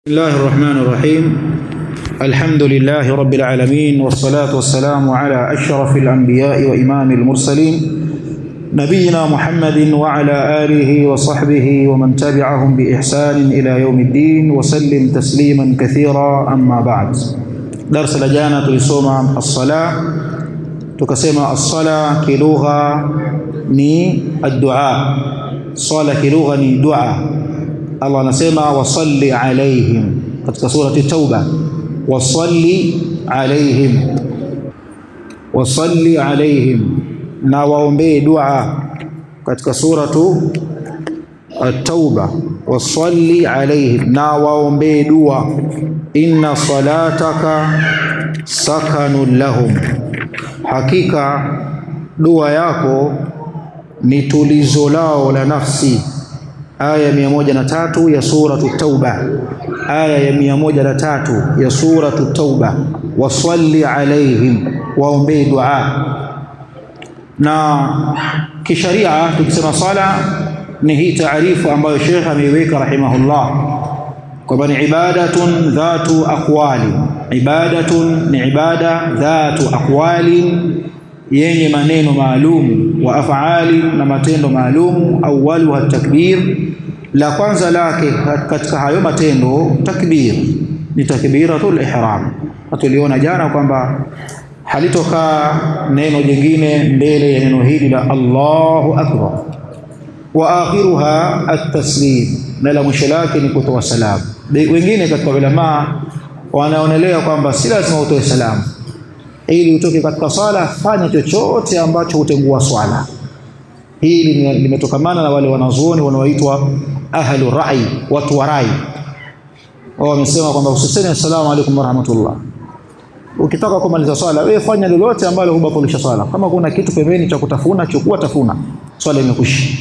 بسم الله الرحمن الرحيم الحمد لله رب العالمين والصلاة والسلام على أشرف الأنبياء وإمام المرسلين نبينا محمد وعلى آله وصحبه ومن تبعهم بإحسان إلى يوم الدين وسلم تسليما كثيرا أما بعد درس لجانا تلسوما الصلاة تكسما الصلاة كلغة ني الدعاء صلاة كلغة ني دعاء Allah anasema wasalli alaihim katika surati Tauba, wasalli alaihim, wasalli alaihim, na waombee dua katika suratu At-Tauba, wasalli alaihim, na waombee dua. Inna salataka sakanun lahum, hakika dua yako ni tulizo lao la nafsi aya mia moja na tatu ya suratu Tauba, aya ya mia moja na tatu ya suratu Tauba, wasalli alaihim, waombee dua. Na kisharia tukisema sala ni hii taarifu ambayo Sheikh ameiweka rahimahullah kwamba ni ibadatun dhatu aqwali, ibadatun ni ibada dhatu aqwali yenye maneno maalum wa afali na matendo maalum. Awaluha takbir, la kwanza lake katika hayo matendo takbir ni takbiratul ihram. Tuliona jana kwamba halitokaa neno jingine mbele ya neno hili la Allahu akbar, wa akhiruha at-taslim, na la mwisho lake ni kutoa salamu. Wengine katika ulamaa wanaonelea kwamba si lazima utoe salamu ili utoke katika swala, fanya chochote ambacho hutengua swala. Hili limetokamana na wale wanazuoni wanaoitwa ahlu rai, watu wa rai. Wao wamesema kwamba usiseme assalamu alaikum warahmatullah. Ukitaka kumaliza swala, wewe fanya lolote ambalo hubatilisha swala. Kama kuna kitu pembeni cha kutafuna, chukua tafuna, swala imekwisha.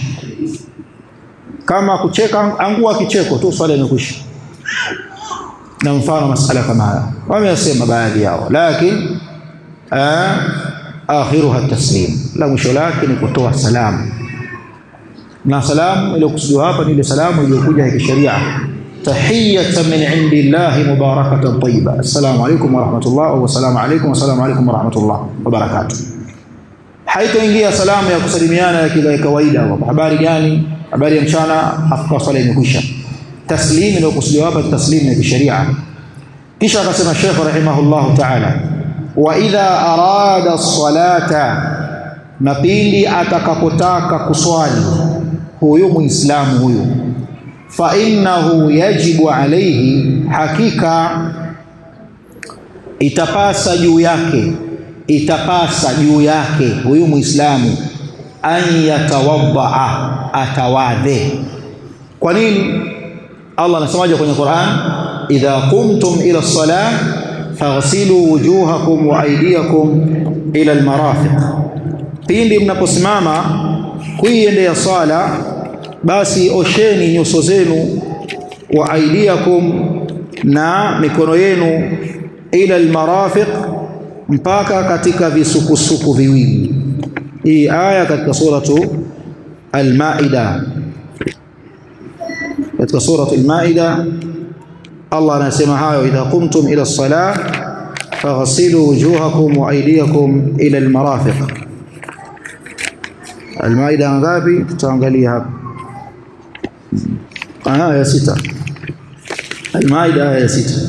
Kama kucheka, angua kicheko tu, swala imekwisha. Na mfano masala kama haya wamesema baadhi yao, lakini akhiruha taslim, la mwisho lake ni kutoa salamu. Na salamu iliyokusudiwa hapa ni ile salamu iliyokuja ya kisheria, tahiyatan min indillahi mubarakatan tayyiba, assalamu alaykum wa rahmatullah, wa assalamu alaykum wa assalamu alaykum wa rahmatullah wa barakatuh. Haitoingia salamu ya kusalimiana ya kila kawaida, habari gani, habari ya mchana, hafuka swala imekwisha. Taslim iliyokusudiwa hapa taslim ya kisheria. Kisha akasema Sheikh rahimahullahu ta'ala wa idha arada salata, na pindi atakapotaka kuswali huyu muislamu huyu, fa innahu yajibu alayhi, hakika itapasa juu yake, itapasa juu yake huyu muislamu an yatawaddaa, atawadhe. Kwa nini? Allah anasemaje kwenye Qur'an, idha qumtum ila salah faghsilu wujuhakum wa aydiyakum ila almarafiq, pindi mnaposimama kuiendea sala, basi osheni nyuso zenu, wa aydiyakum, na mikono yenu, ila almarafiq, mpaka katika visukusuku viwili. Hii aya katika suratu Almaida, katika suratu Almaida Allah anasema hayo, idha qumtum ila salah faghsilu wujuhakum wa aydiyakum ila almarafiq. Almaida ngapi? Tutaangalia hapa aya ya sita. Almaida aya ya sita.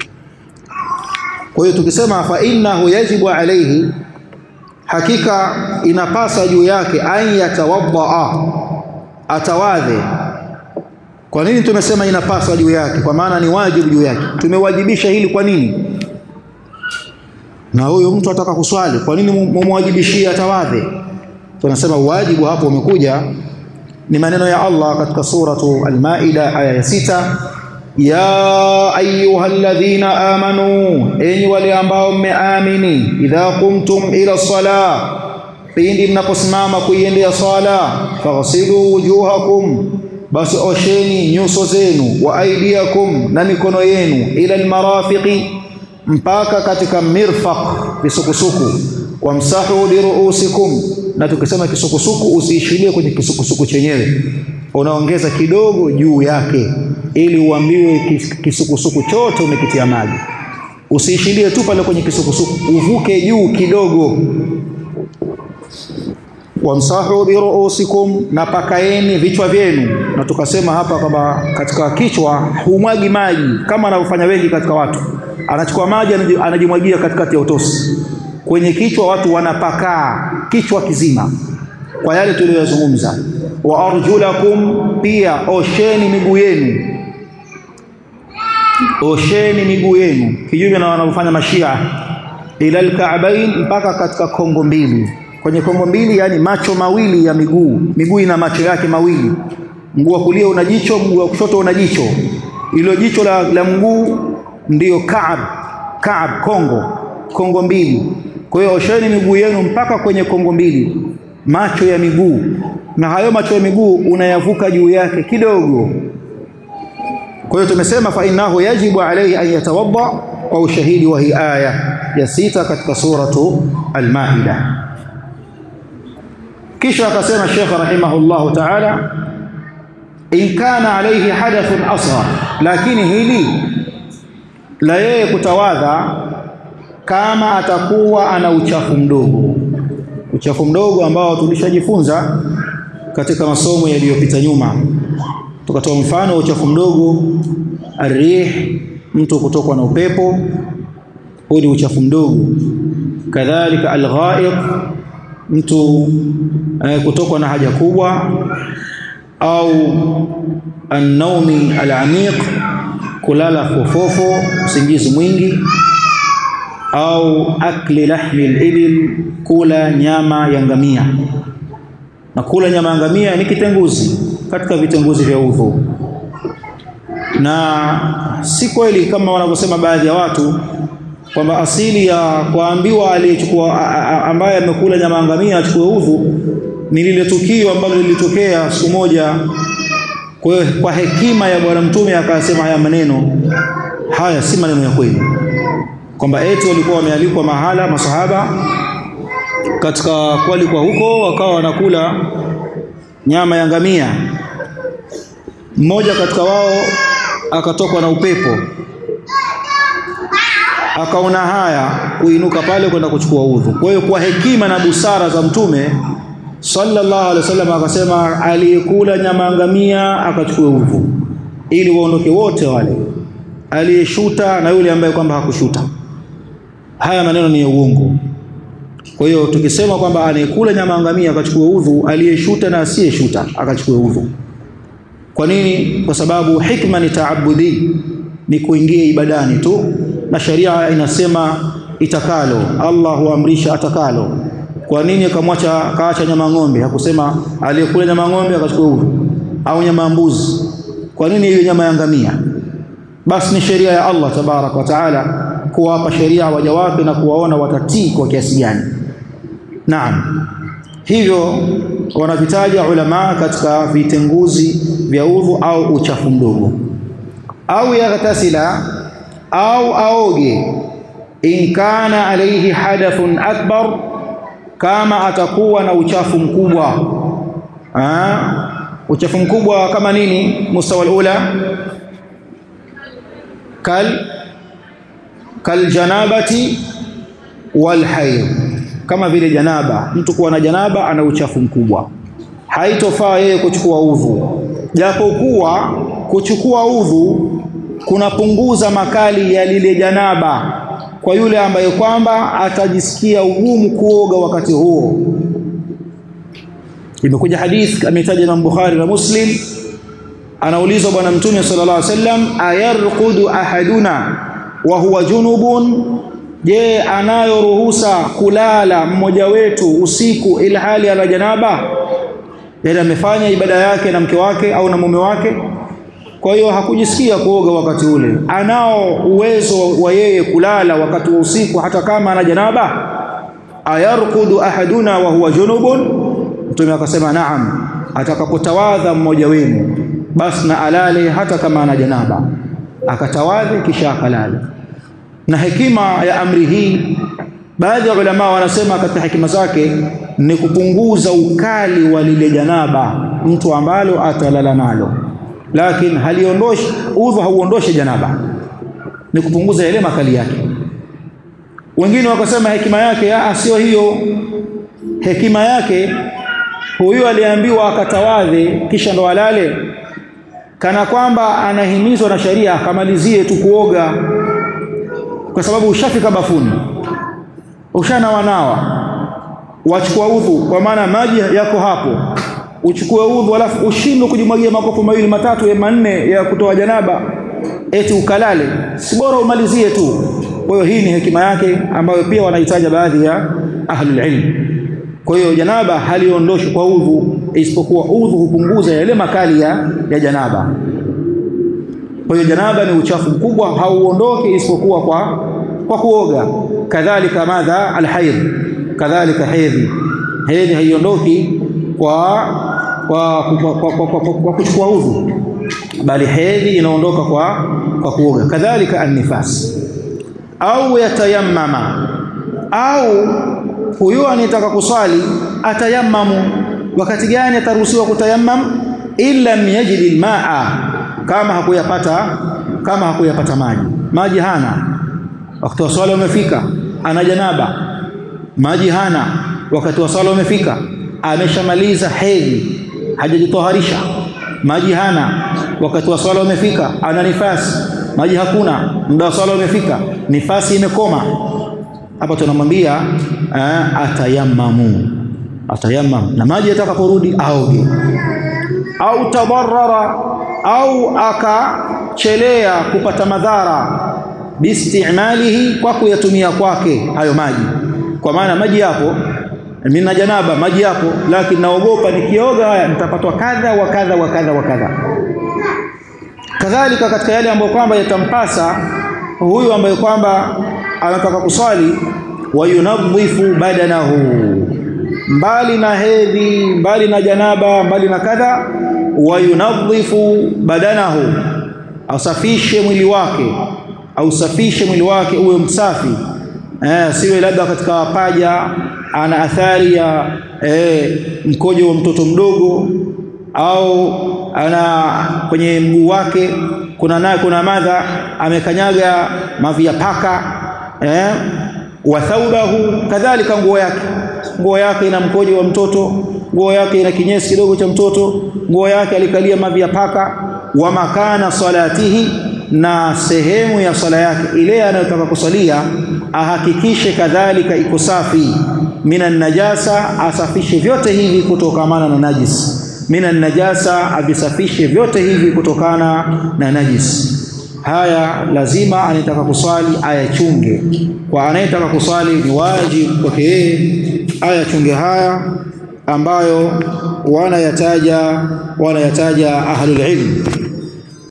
Kwa hiyo tukisema fa innahu yajibu alayhi, hakika inapasa juu yake, an yatawaddaa, atawadhe kwa nini tumesema inapaswa juu yake? Kwa maana ni wajibu juu yake. Tumewajibisha hili kwa nini? Na huyo mtu ataka kuswali, kwa nini mumwajibishie atawadhe? Tunasema wajibu hapo umekuja ni maneno ya Allah katika suratu Al-Maida aya ya sita, ya ayyuhalladhina amanu, enyi wale ambao mmeamini, idha qumtum ila salah, pindi mnaposimama kuiendea sala, faghsilu wujuhakum basi osheni nyuso zenu, wa aidiakum, na mikono yenu, ila almarafiqi, mpaka katika mirfaq, visukusuku. Wamsahu biruusikum, na tukisema kisukusuku usiishilie kwenye kisukusuku chenyewe, unaongeza kidogo juu yake ili uambiwe kisukusuku chote umekitia maji. Usiishilie tu pale kwenye kisukusuku, uvuke juu kidogo. Wamsahu biruusikum, na pakaeni vichwa vyenu. Na tukasema hapa kwamba katika kichwa humwagi maji kama anavyofanya wengi katika watu, anachukua maji anajimwagia katikati ya utosi. Kwenye kichwa watu wanapakaa kichwa kizima kwa yale tuliyozungumza. Wa arjulakum, pia osheni miguu yenu, osheni miguu yenu, kinyume na wanavyofanya Mashia, ila alka'bain, mpaka katika kongo mbili. Kwenye kongo mbili, yani macho mawili ya miguu. Miguu ina macho yake mawili, mguu wa kulia una jicho, mguu wa kushoto una jicho. Ilo jicho la, la mguu ndiyo Kaab, Kaab, kongo, kongo mbili. Kwa hiyo osheni miguu yenu mpaka kwenye kongo mbili macho ya miguu, na hayo macho ya miguu unayavuka juu yake kidogo. Kwa hiyo tumesema fa innahu yajibu alayhi an yatawadda kwa ushahidi wa hii aya ya sita katika suratu Al-Maida. Kisha akasema Sheikh rahimahullahu ta'ala, in kana alayhi hadathun asghar, lakini hili la yeye kutawadha kama atakuwa ana uchafu mdogo uchafu mdogo ambao tulishajifunza katika masomo yaliyopita nyuma, tukatoa mfano wa uchafu mdogo arih, mtu kutokwa na upepo, huu ni uchafu mdogo. Kadhalika alghaiq, mtu eh, kutokwa na haja kubwa, au annaumi alamiq, kulala fofofo, usingizi mwingi au akli lahmi libil, kula nyama ya ngamia. Na kula nyama ya ngamia ni kitenguzi katika vitenguzi vya udhu, na si kweli kama wanavyosema baadhi ya watu kwamba asili ya kuambiwa aliyechukua ambaye amekula nyama ya ngamia achukue udhu ni lile tukio ambalo lilitokea siku moja. Kwa hiyo kwa hekima ya Bwana Mtume akasema haya maneno. Haya si maneno ya kweli kwamba eti walikuwa wamealikwa mahala masahaba katika kualikwa huko, wakawa wanakula nyama ya ngamia. Mmoja katika wao akatokwa na upepo, akaona haya kuinuka pale kwenda kuchukua udhu. Kwa hiyo kwa hekima na busara za Mtume sallallahu alaihi wasallam akasema, aliyekula nyama ya ngamia akachukue udhu, ili waondoke wote wale, aliyeshuta na yule ambaye kwamba hakushuta. Haya maneno ni ya uongo. Kwa hiyo tukisema kwamba anayekula nyama ya ngamia akachukue udhu, aliyeshuta na asiyeshuta akachukue udhu. Kwa nini? Kwa sababu hikma ni taabudi, ni kuingia ibadani tu, na sharia inasema itakalo. Allah huamrisha atakalo. Kwa nini akamwacha kaacha nyama ng'ombe? Hakusema aliyekula nyama ng'ombe akachukua udhu, au nyama ya mbuzi. Kwa nini hiyo nyama ya ngamia? Basi ni sheria ya Allah tabaraka wa taala kuwapa sheria waja wake na kuwaona watatii kwa kiasi gani. Naam, hivyo wanavitaja ulama katika vitenguzi vya udhu au uchafu mdogo, au yaghtasila au aoge, in kana alayhi hadathun akbar, kama atakuwa na uchafu mkubwa. Aa, uchafu mkubwa kama nini? mustawa alula kal kaljanabati walhaid, kama vile janaba. Mtu kuwa na janaba ana uchafu mkubwa, haitofaa yeye kuchukua udhu, japokuwa kuchukua udhu kunapunguza makali ya lile janaba kwa yule ambaye kwamba atajisikia ugumu kuoga wakati huo. Imekuja hadith ametaja Imam Bukhari na Muslim, anaulizwa Bwana Mtume sallallahu alaihi wasallam, ayarqudu ahaduna wa huwa junubun, je, anayo ruhusa kulala mmoja wetu usiku ili hali ana janaba? Yaani amefanya ibada yake na mke wake au na mume wake, kwa hiyo hakujisikia kuoga wakati ule, anao uwezo wa yeye kulala wakati wa usiku hata kama ana janaba? Ayarkudu ahaduna wa huwa junubun, Mtume akasema naam, atakapotawadha mmoja wenu basi na alale hata kama ana janaba akatawadhe kisha akalala. Na hekima ya amri hii, baadhi ya ulama wanasema katika hekima zake ni kupunguza ukali wa lile janaba mtu ambalo atalala nalo, lakini haliondoshi udhu, hauondoshi janaba, ni kupunguza yale makali yake. Wengine wakasema hekima yake sio hiyo. Hekima yake huyu aliambiwa akatawadhe kisha ndo alale, kana kwamba anahimizwa na sharia akamalizie tu kuoga, kwa sababu ushafika bafuni, ushanawanawa, wachukua udhu, kwa maana maji yako hapo, uchukue udhu alafu ushindwe kujimwagia makopo mawili matatu ya manne ya kutoa janaba, eti ukalale, si bora umalizie tu. Kwa hiyo hii ni hekima yake ambayo pia wanahitaja baadhi ya ahlul ilm. Kwa hiyo janaba haliondoshi kwa udhu, isipokuwa udhu hupunguza yale makali ya, ya janaba. Kwa hiyo janaba ni uchafu mkubwa, hauondoki isipokuwa kwa, kwa kuoga. Kadhalika madha alhaidh, kadhalika hedhi, hedhi haiondoki kwa, kwa, kwa, kwa, kwa, kwa, kwa kuchukua udhu, bali hedhi inaondoka kwa, kwa kuoga. Kadhalika annifas au yatayammama au huyo anayetaka kuswali atayammamu. Wakati gani ataruhusiwa kutayammam? illa yajid almaa, kama hakuyapata kama hakuyapata maji. Maji hana, wakati wa swala umefika, ana janaba, maji hana, wakati wa swala umefika, ameshamaliza hedhi, hajajitoharisha, maji hana, wakati wa swala umefika, ana nifasi, maji hakuna, muda wa swala umefika, nifasi imekoma hapa tunamwambia atayammamu, atayammamu na maji yatakaporudi aoge, au tadarrara, au akachelea kupata madhara biistimalihi, kwa kuyatumia kwake hayo maji. Kwa maana maji yapo, mimi na janaba, maji yapo, lakini naogopa nikioga haya nitapatwa kadha wa kadha wa kadha wa kadha. Kadhalika katika yale ambayo kwamba yatampasa huyu ambaye kwamba anataka kuswali, wayunadhifu badanahu, mbali na hedhi, mbali na janaba, mbali na kadha, wayunadhifu badanahu, asafishe mwili wake, ausafishe mwili wake uwe msafi eh, siwe labda katika paja ana athari ya eh, mkojo wa mtoto mdogo au ana kwenye mguu wake kuna naye kuna madha amekanyaga mavi ya paka eh, wa thaubahu, kadhalika nguo yake, nguo yake ina mkojo wa mtoto, nguo yake ina kinyesi kidogo cha mtoto, nguo yake alikalia mavi ya paka. Wa makana salatihi, na sehemu ya sala yake ile anayotaka kusalia ahakikishe kadhalika iko safi. Minan najasa, asafishe vyote hivi kutokamana na najis minan najasa, avisafishe vyote hivi kutokana na najis. Haya lazima anayetaka kuswali ayachunge. Kwa anayetaka kuswali ni wajibu kwake yeye ayachunge haya ambayo wanayataja wanayataja ahlul ilm.